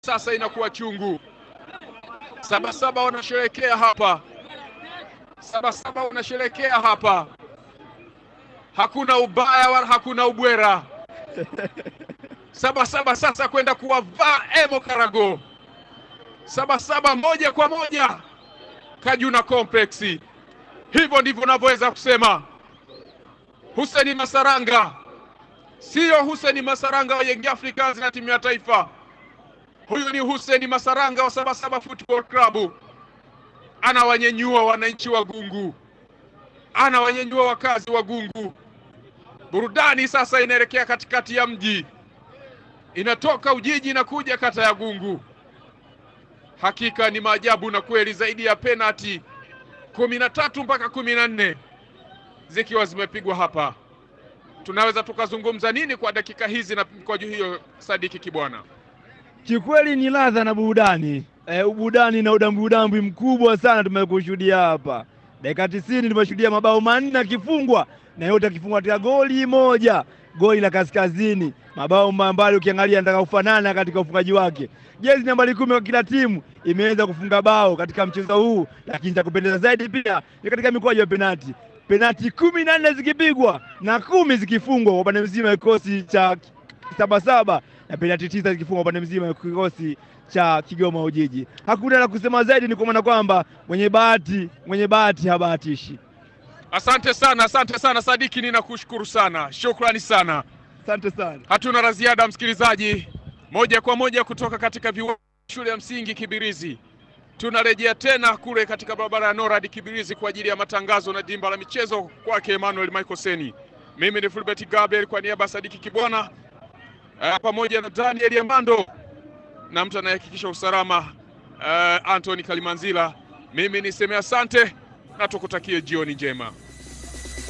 sasa inakuwa chungu. Sabasaba wanasherekea hapa, Sabasaba wanasherekea hapa, hakuna ubaya wala hakuna ubwera. Sabasaba sasa kwenda kuwavaa Emo Karago, Sabasaba moja kwa moja Kajuna Complex. Hivyo ndivyo unavyoweza kusema Hussein Masaranga, siyo Hussein Masaranga wa Young Africans na timu ya taifa. Huyu ni Hussein Masaranga wa Sabasaba Football Club, anawanyenyua wananchi wa Gungu, anawanyenyua wakazi wa Gungu. Burudani sasa inaelekea katikati ya mji, inatoka Ujiji na kuja kata ya Gungu. Hakika ni maajabu na kweli, zaidi ya penati kumi na tatu mpaka kumi na nne zikiwa zimepigwa hapa. Tunaweza tukazungumza nini kwa dakika hizi na mkwaju hiyo, Sadiki Kibwana? Kikweli ni ladha na burudani e, burudani na udambudambi mkubwa sana tumekushuhudia hapa. Dakika tisini tumeshuhudia mabao manne akifungwa na yote akifungwa katika goli moja, goli la Kaskazini, mabao ambayo ukiangalia nataka kufanana katika ufungaji wake. Jezi nambari kumi kwa kila timu imeweza kufunga bao katika mchezo huu, lakini cha kupendeza zaidi pia ni katika mikwaju ya penati, penati kumi na nne zikipigwa na kumi zikifungwa kwa upande mzima kikosi cha Sabasaba na penati tisa zikifungwa upande mzima kikosi cha Kigoma Ujiji. Hakuna la kusema zaidi, ni kwa maana kwamba mwenye bahati mwenye bahati habahatishi. Asante sana, asante sana Sadiki, ninakushukuru sana, shukrani sana. Asante sana. Hatuna la ziada, msikilizaji. Moja kwa moja kutoka katika viwanja shule ya msingi Kibirizi, tunarejea tena kule katika barabara ya Norad Kibirizi kwa ajili ya matangazo na dimba la michezo kwake Emmanuel Michael Seni. Mimi ni Fulbert Gabriel kwa niaba ya Sadiki Kibwana uh, pamoja na Daniel Yamando na mtu anayehakikisha usalama uh, Anthony Kalimanzila. Mimi niseme asante na tukutakie jioni njema.